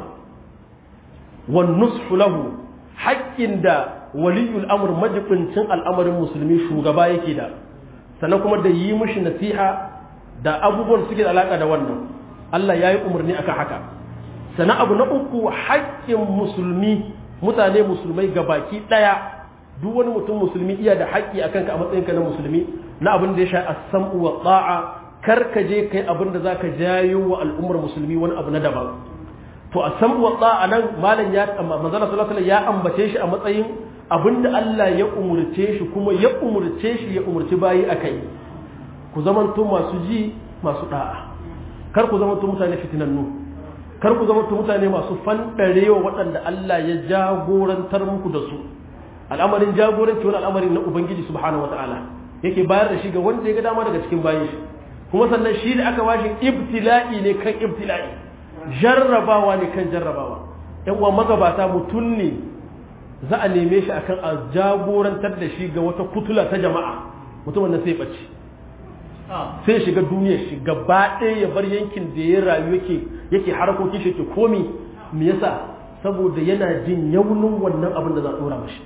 wan nushu lahu haƙƙin da waliyul amr majibincin al'amarin musulmi shugaba yake da sannan kuma da yi mishi nasiha da abubuwan suke da alaka da wannan Allah ya yi umarni akan haka sannan abu na uku haƙƙin musulmi mutane musulmai gabaki ɗaya duk wani mutum musulmi iya da haƙƙi a kanka a matsayinka na musulmi na abin da ya sha as-sam'u wa ta'a kar ka je kai abin da zaka jayo wa al'ummar musulmi wani abu na daban to as-sam'u wa ta'a nan malam ya manzon sallallahu alaihi ya ambace shi a matsayin abin da Allah ya umurce shi kuma ya umurce shi ya umurci bayi akai ku zamanto masu ji masu da'a kar ku zamanto mutane fitinannu kar ku zamanto mutane masu fandarewa waɗanda Allah ya jagorantar muku da su al'amarin jagoranci wani al'amari na ubangiji subhanahu wata'ala yake bayar da shi ga wanda ya ga dama daga cikin bayan shi kuma sannan shi da aka bashi ibtila'i ne kan ibtila'i jarrabawa ne kan jarrabawa yan uwa magabata mutum ne za a neme shi akan a jagorantar da shi ga wata kutula ta jama'a mutumin nan sai bace sai shiga duniyar shi gaba ɗaya ya bar yankin da ya rayu yake yake harkokin shi ke komi me yasa saboda yana jin yaunin wannan abin da za a dora mashi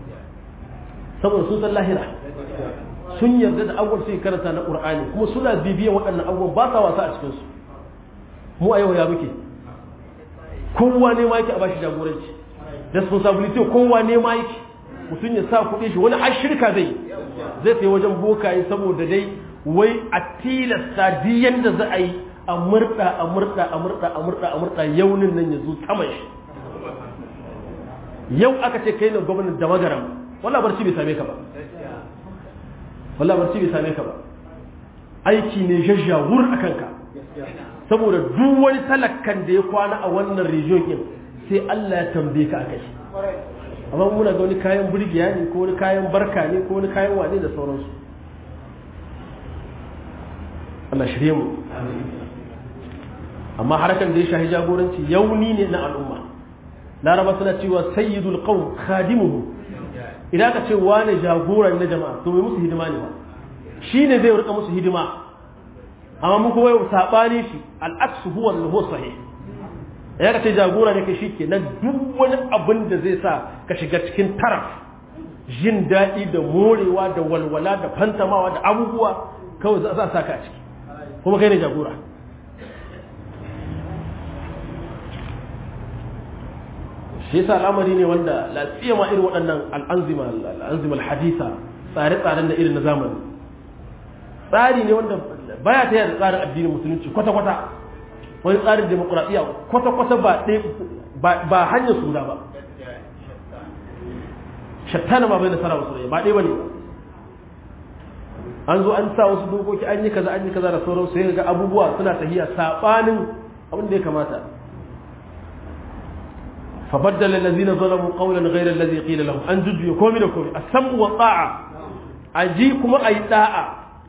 saboda sun san lahira sun yarda da abubuwan suke karanta na qur'ani kuma suna bibiyan waɗannan abubuwan ba sa wasa a cikin su mu a yau ya muke kowa ne ma yake a bashi jagoranci responsibility kowa ne ma yake mutum ya sa kuɗi shi wani har shirka zai zai sai wajen bokaye saboda dai wai a tilasta duk yanda za a yi a murɗa a murɗa a murɗa a murɗa a murɗa yaunin nan ya zo saman shi yau aka ce kai ne gwamnan da magaram walla barci bai same ka ba walla barci bai same ka ba aiki ne jajjawur a kanka saboda duk wani talakkan da ya kwana a wannan region din sai Allah ya tambaye ka akai amma muna ga wani kayan burgiya ne ko wani kayan barka ne ko wani kayan wane da sauransu Allah shirye mu amma harkan da ya shahi jagoranci yauni ne na al'umma laraba suna cewa sayyidul qawm khadimuhu idan ka ce wane jagoran na jama'a to mai musu hidima ne ba shine zai rika musu hidima amma mu kuma yau sabani shi al-aksu huwa al sahih ya ka ce jagora ne kai shike na duk wani abin da zai sa ka shiga cikin taraf jin daɗi da morewa da walwala da fantamawa da abubuwa kawai za a sa ka a ciki kuma kai ne jagora shi yasa al'amari ne wanda lafiya ma irin waɗannan al'anzima al'anzima al-hadisa tsare-tsaren da irin na zamani tsari ne wanda baya ta da tsarin addinin musulunci kwata-kwata wani tsarin demokuraɗiyya kwata-kwata ba ba hanyar su ba shattana ma bai da sara wasu ba ɗaya ba ne an zo an sa wasu dokoki an yi kaza an yi kaza da sauransu sai ga abubuwa suna tahiya saɓanin abin da ya kamata فبدل الذين ظلموا قولا غير الذي قيل لهم ان جدوا كومي da komi السمع والطاعه aji kuma ayi da'a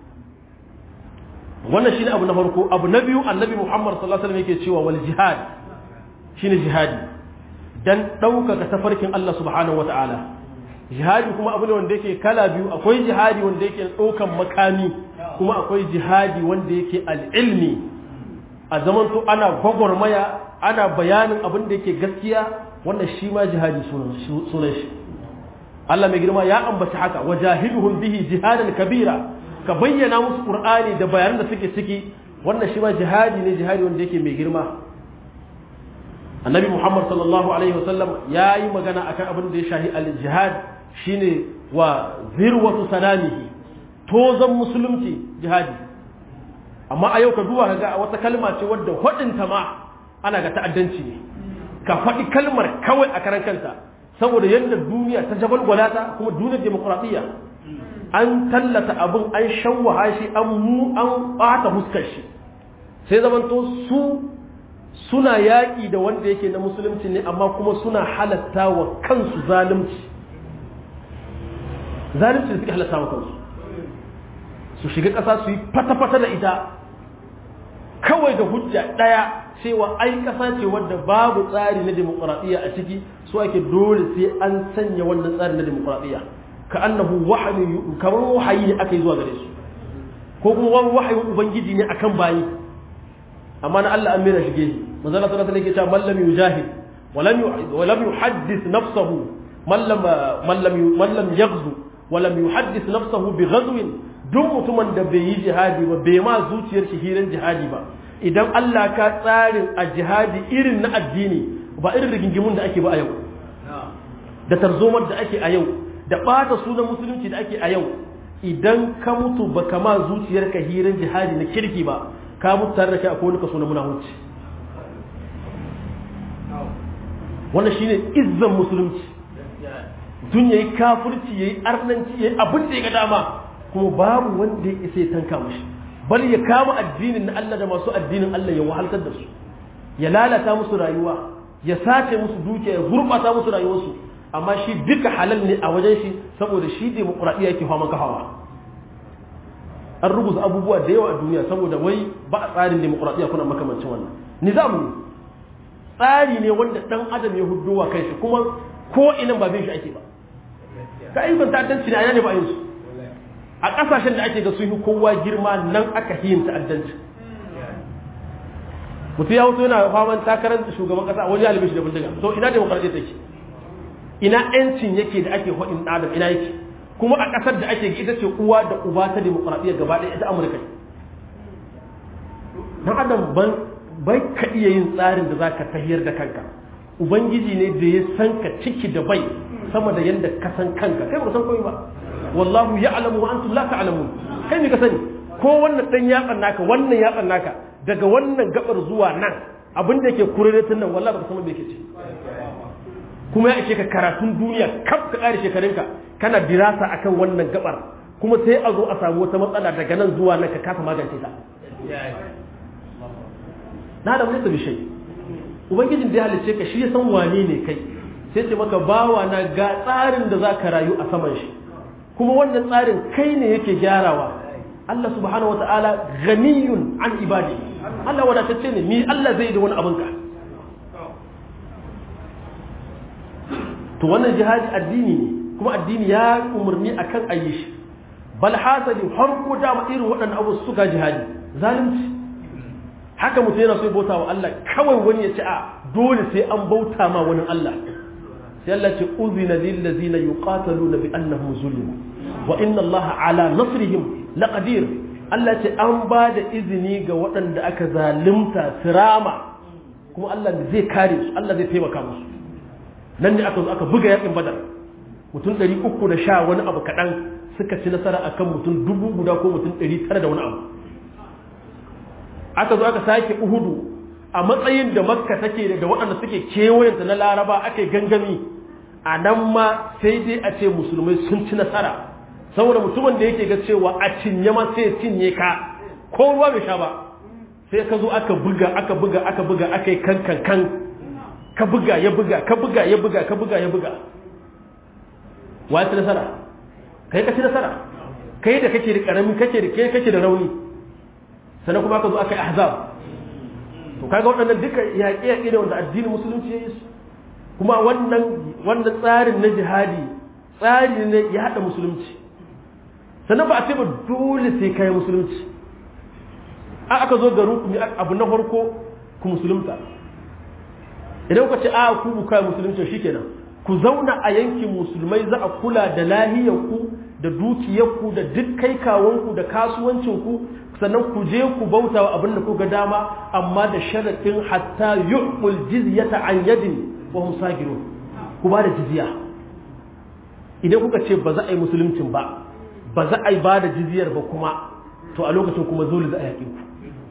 wannan shine abu na farko abu na biyu annabi Muhammad sallallahu alaihi wasallam yake cewa wal jihad shine jihadi dan ɗaukaka tafarkin Allah subhanahu wataala jihadi kuma abu ne wanda yake kala biyu akwai jihadi wanda yake ɗaukan makami kuma akwai jihadi wanda yake al-ilmi a zamanto ana gwagwarmaya ana bayanin abin da yake gaskiya wannan shi ma jihadi sunan shi Allah mai girma ya ambaci haka wajahiduhum bihi jihadan kabira ka bayyana musu qur'ani da bayanan da suke ciki wannan shi ma jihadi ne jihadi wanda yake mai girma annabi muhammad sallallahu alaihi wasallam ya yi magana akan abin da ya shahi al-jihad shine wa zirwatu sanamihi tozan musulunci jihadi amma a yau ka duba ka ga wata kalma ce wadda hudinta ma ana ga ta'addanci ne ka faɗi kalmar kawai a karan kanta saboda yadda duniya ta jabalgwala ta kuma duniyar demokuraɗiyya an tallata abin an shawwaha shi an mu an ɓata huskar shi sai zamanto su suna yaƙi da wanda yake na musulunci ne amma kuma suna halatta wa kansu zalunci zalunci da suke halatta wa kansu su shiga ƙasa su yi fata-fata da ita kawai da hujja ɗaya cewa ai ƙasa ce wadda babu tsari na demokuraɗiyya a ciki su ake dole sai an sanya wannan tsari na demokuraɗiyya ka annahu wahayi kamar wahayi ne aka yi zuwa gare su ko kuma wani wahayin ubangiji ne akan bayi amma na Allah an mera shige manzala sallallahu alaihi wasallam man lam yujahid walam walam yuhaddith nafsahu man lam man lam man lam yaghzu walam yuhaddith nafsahu bi ghazwin duk mutumin da bai yi jihadi ba bai ma zuciyar shi hirin jihadi ba idan Allah ka tsarin a jihadi irin na addini ba irin rigingimun da ake ba a yau da tarzomar da ake a yau da ɓata sunan musulunci da ake a yau idan ka mutu ba kama zuciyarka hirin jihadi na kirki ba ka mutu tare da kai akwai wani kaso na munafunci wannan shine izzan musulunci tun yayi kafirci yayi arnanci yayi abin da ya ga dama kuma babu wanda ya isa ya tanka mashi bal ya kama addinin na Allah da masu addinin Allah ya wahaltar da su ya lalata musu rayuwa ya sace musu dukiya ya gurbata musu rayuwarsu amma shi duka halal ne a wajen shi saboda shi demokuraɗiyya yake fama kafawa an rubuta abubuwa da yawa a duniya saboda wai ba a tsarin demokuraɗiyya kuna makamancin wannan nizam ne tsari ne wanda ɗan adam ya hudowa kai shi kuma ko inan ba bin shi ake ba ga ayyukan ta'addanci ne a yana ne ba yin su a ƙasashen da ake ga sun yi kowa girma nan aka yin ta'addanci mutum ya wuce yana faman takarar shugaban ƙasa a wani halibin shi da bindiga to ina demokuraɗiyya take ina yancin yake da ake haɗin adam ina yake kuma a ƙasar da ake ita ce uwa da uba ta demokuraɗiyya gaba ɗaya ita amurka dan adam ban bai ka iya yin tsarin da zaka tahiyar da kanka ubangiji ne da ya san ka ciki da bai sama da yanda ka san kanka kai ba san komai ba wallahu ya'lamu wa antum la ta'lamun kai ne ka sani ko wannan dan yatsan naka wannan yatsan naka daga wannan gabar zuwa nan abin da yake kureretin nan wallahi baka san me yake ce kuma ya ishe ka karatun duniya kaf ka ƙare shekarunka kana dirasa akan wannan gabar kuma sai a zo a samu wata matsala daga nan zuwa nan ka kasa magance ta na da wani bishai ubangijin da ya halice ka shi ya san wane ne kai sai ce maka bawa na ga tsarin da za ka rayu a saman shi kuma wannan tsarin kai ne yake gyarawa Allah subhanahu wa ta'ala ganiyun an ibadi Allah wadatacce ne ni Allah zai da wani abinka to wannan jihadi addini ne kuma addini ya umarni akan ayi shi bal hasali har ko da irin waɗannan abu suka jihadi zalunci haka mutum yana so ya bauta wa Allah kawai wani ya ce a dole sai an bauta ma wani Allah sai Allah ce uzina lil ladzina yuqataluna bi annahum zulimu wa inna Allah ala nasrihim laqadir Allah ce an ba da izini ga waɗanda aka zalunta sirama kuma Allah zai kare su Allah zai taimaka musu nan ne aka zo aka buga yakin badar mutum ɗari uku da sha wani abu kaɗan suka ci nasara akan mutum dubu guda ko mutum ɗari tara da wani abu aka zo aka sake uhudu a matsayin da makka take da waɗanda suke kewayenta na laraba aka yi gangami a nan ma sai dai a ce musulmai sun ci nasara saboda mutumin da yake ga cewa a cinye ma sai cinye ka ko ruwa bai sha ba sai ka zo aka buga aka buga aka buga aka yi kan kan kan ka buga ya buga ka buga ya buga ka buga ya buga wa ci nasara kai ka ci nasara kai da kake da karami kake da kai kake da rauni sannan kuma aka zo aka yi ahzab to kaga waɗannan duka yaƙe yaƙe ne wanda addinin musulunci ya yi su kuma wannan wannan tsarin na jihadi tsari ne ya haɗa musulunci sannan ba a ce ba dole sai kai musulunci a aka zo garin ku abu na farko ku musulunta idan ku ce a ku ku kai musulunci shikenan ku zauna a yankin musulmai za a kula da lahiyarku da dukiyarku da duk kai kawanku da kasuwancinku sannan ku je ku bauta wa abin da kuka dama amma da sharaɗin hatta yu'mul jizyata an yadin wa hum sagirun ku ba da jizya idan kuka ce ba za a yi musuluncin ba ba za a yi ba da jizyar ba kuma to a lokacin kuma dole za a yaƙi ku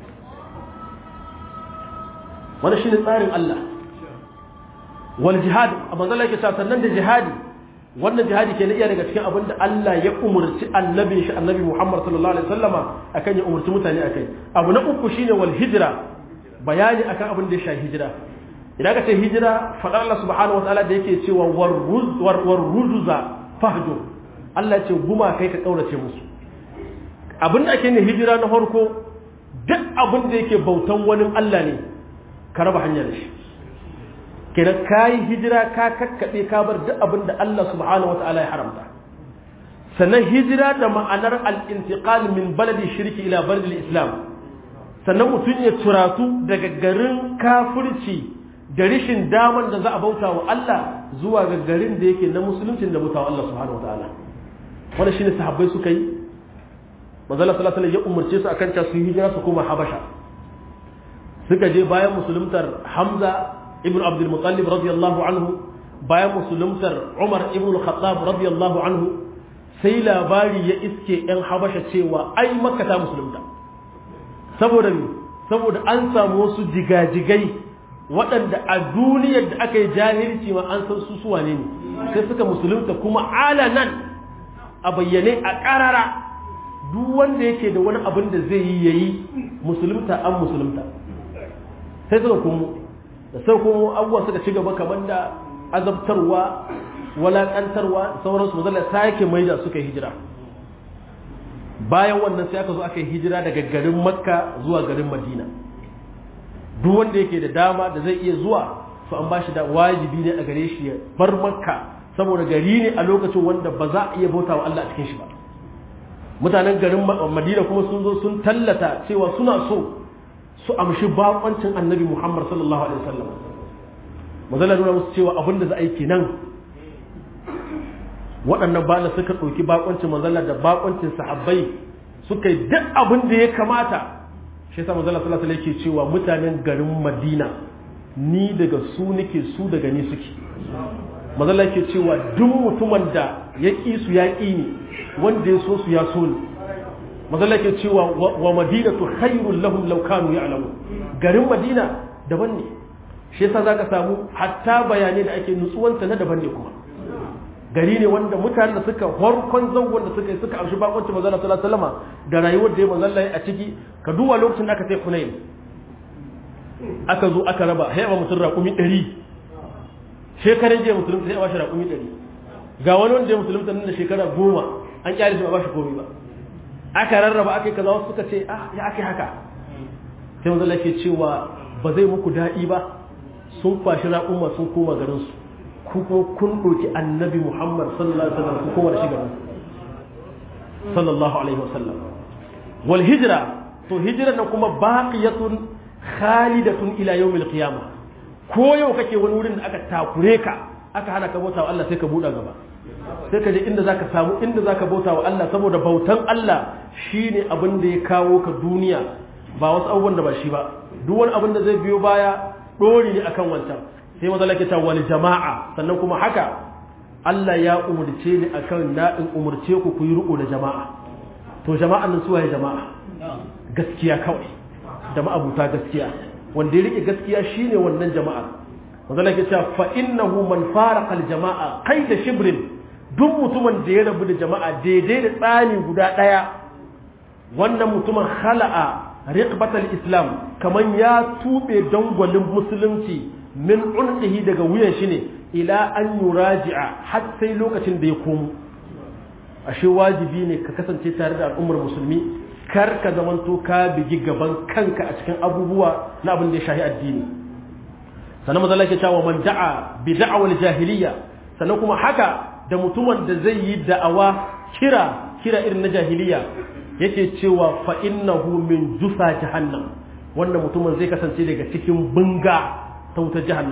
wannan shine tsarin Allah wal jihad a manzala yake cewa sannan da jihadi wannan jihadi ke na iya daga cikin abin da Allah ya umurci annabi shi annabi Muhammad sallallahu alaihi wasallama akan ya umurci mutane akai abu na uku shine wal hijra bayani akan abin da ya shafi hijira idan ka ce hijira faɗar Allah subhanahu wataala da yake cewa war ruzuza fahjur Allah ya ce guma kai ka kaurace musu abin da ake ne hijira na farko duk abin da yake bautan wani Allah ne ka raba hanya da shi kenan ka yi hijira ka kakkaɓe ka bar duk abin da Allah subhanahu wa ta'ala ya haramta sannan hijira da ma'anar al-intiqal min baladi shirki ila baladi islam sannan mutum ya turatu daga garin kafirci da rishin daman da za a bauta wa Allah zuwa ga garin da yake na musuluncin da bauta wa Allah subhanahu wa ta'ala wannan shine sahabbai suka yi manzo Allah sallallahu alaihi wasallam ya umarce su akan ta su hijira su koma Habasha suka je bayan musuluntar Hamza ibn Abdul Muttalib radiyallahu anhu bayan musuluntar Umar ibn Khattab radiyallahu anhu sai labari ya iske ‘yan Habasha cewa ai Makka ta musulunta saboda me saboda an samu wasu jigajigai waɗanda a duniyar da aka yi jahilci ma an san su suwa ne sai suka musulunta kuma alanan a bayyane a ƙarara duk wanda yake da wani abin da zai yi yayi musulunta an musulunta sai suka kuma da sai kuma abubuwa suka ci gaba kamar da azabtarwa walakantarwa sauransu mazala sake mai da suka hijira bayan wannan sai aka zo aka yi hijira daga garin makka zuwa garin madina duk wanda yake da dama da zai iya zuwa to an bashi da wajibi ne a gare shi ya bar makka saboda gari ne a lokacin wanda ba za a iya bauta wa Allah a cikin shi ba mutanen garin madina kuma sun zo sun tallata cewa suna so su amshi bakoncin annabi Muhammad sallallahu alaihi wasallam mazala nuna musu cewa abin da za a yi kenan waɗannan bala suka ɗauki bakoncin mazala da bakoncin sahabbai suka yi duk abin da ya kamata shi yasa mazala sallallahu alaihi yake cewa mutanen garin Madina ni daga su nake su daga ni suke mazala yake cewa duk mutumin da ya ƙi su ya ƙi ni wanda ya so su ya so ni mazalla ke cewa wa madinatu khairul lahum law kanu ya'lamu garin madina daban ne shi yasa zaka samu hatta bayanai da ake nutsuwanta na daban ne kuma gari ne wanda mutanen da suka farkon zangon da suka yi suka amshi bakonci manzon sallallahu alaihi wasallam da rayuwar da ya manzon a ciki ka duba lokacin da aka sai Hunain aka zo aka raba sai ba mutum raƙumi 100 shekaran jiya musulunta sai a bashi raƙumi 100 ga wani wanda ya musulunta nan da shekara goma an kyale shi ba bashi komai ba aka rarraba aka yi kaza wasu suka ce ah ya ake haka sai manzo ke cewa ba zai muku daɗi ba sun kwashi raƙuma sun koma garin su ku kuma kun ɗauki annabi Muhammad sallallahu alaihi wasallam ku koma da shi garin sallallahu alaihi wasallam wal hijra to hijra na kuma baqiyatun khalidatun ila yawmil qiyamah ko yau kake wani wurin da aka takure ka aka hana ka bauta wa Allah sai ka buɗa gaba sai ka je inda zaka samu inda zaka bauta wa Allah saboda bautan Allah shine abin da ya kawo ka duniya ba wasu abubuwan da ba shi ba duk wani abin da zai biyo baya dori ne akan wancan sai maza lake ta wal jama'a sannan kuma haka Allah ya umurce ni akan na in umurce ku ku yi riko da jama'a to jama'an nan suwaye jama'a gaskiya kawai da ma'abuta gaskiya wanda ya rike gaskiya shine wannan jama'a maza lake ta fa innahu man faraqa al jama'a qaida shibrin duk mutumin da ya rabu da jama'a daidai da tsani guda ɗaya wannan mutumin khala'a riqbatal islam kaman ya tube dangwalin musulunci min unqihi daga wuyan shi ne ila an yuraji'a har sai lokacin da ya komo ashe wajibi ne ka kasance tare da al'ummar musulmi kar ka zamanto ka bigi gaban kanka a cikin abubuwa na abin da ya shahi addini sannan mazalla ke cewa man da'a bi da'awal jahiliya sannan kuma haka da mutumin da zai yi da'awa kira kira irin na jahiliya yake cewa fa innahu min jusa jahannam wannan mutumin zai kasance daga cikin bunga ta wutar jahannama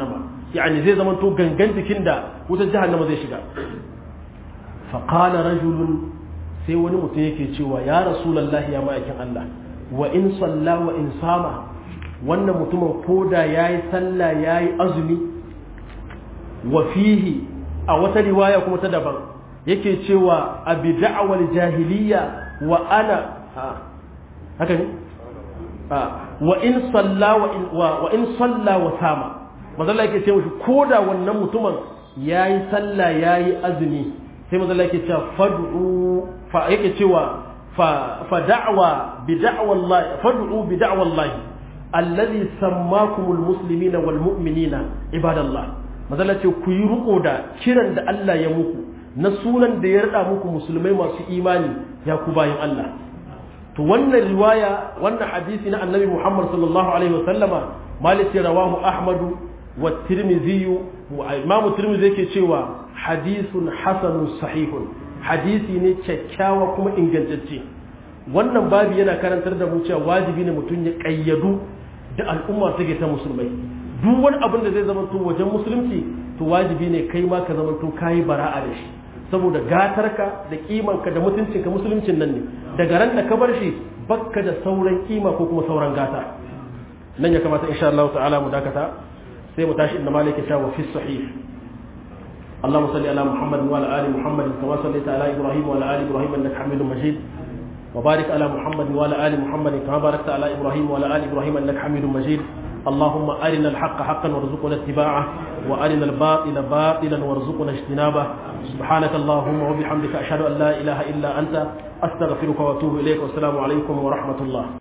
yani zai zama to gangan jikin da wutar jahannama zai shiga faqala rajulun sai wani mutum yake cewa ya rasulullahi ya ma'aikin Allah wa in salla wa in sama wannan mutumin koda yayi sallah yayi azumi wa fihi a wata riwaya kuma ta daban yake cewa abi da'wal jahiliya wa ana haka ne wa in salla wa in wa in salla wa sama manzo yake cewa koda wannan mutumin yayi sallah yayi azumi sai manzo yake cewa fad'u fa yake cewa fa fa da'wa bi da'wa Allah fad'u bi da'wa Allah alladhi sammakumul muslimina wal mu'minina ibadallah mazala ce ku yi riko da kiran da Allah ya muku na sunan da ya rada muku musulmai masu imani ya ku bayin Allah to wannan riwaya wannan hadisi na annabi Muhammad sallallahu alaihi wasallama malik rawahu ahmadu wa tirmidhi wa imam tirmidhi yake cewa hadithun hasanun sahihun hadisi ne kyakkyawa kuma ingantacce wannan babu yana karantar da mu cewa wajibi ne mutum ya kayyadu da al'umma take ta musulmai duk wani abin da zai zama to wajen musulunci to wajibi ne kai ma ka zama to kayi bara'a da shi saboda gatarka da kimanka da mutuncinka musuluncin nan ne daga ran da ka bar shi bakka da sauran kima ko kuma sauran gata nan ya kamata insha Allah ta'ala mu dakata sai mu tashi inda malaka ta wa fi sahih اللهم صل على محمد وعلى ال محمد كما صليت على ابراهيم وعلى ال ابراهيم انك حميد مجيد وبارك على محمد وعلى ال محمد كما باركت على ابراهيم وعلى ال ابراهيم انك حميد مجيد اللهم أرنا الحق حقا وارزقنا اتباعه وأرنا الباطل باطلا وارزقنا اجتنابه سبحانك اللهم وبحمدك أشهد أن لا إله إلا أنت أستغفرك وأتوب إليك والسلام عليكم ورحمة الله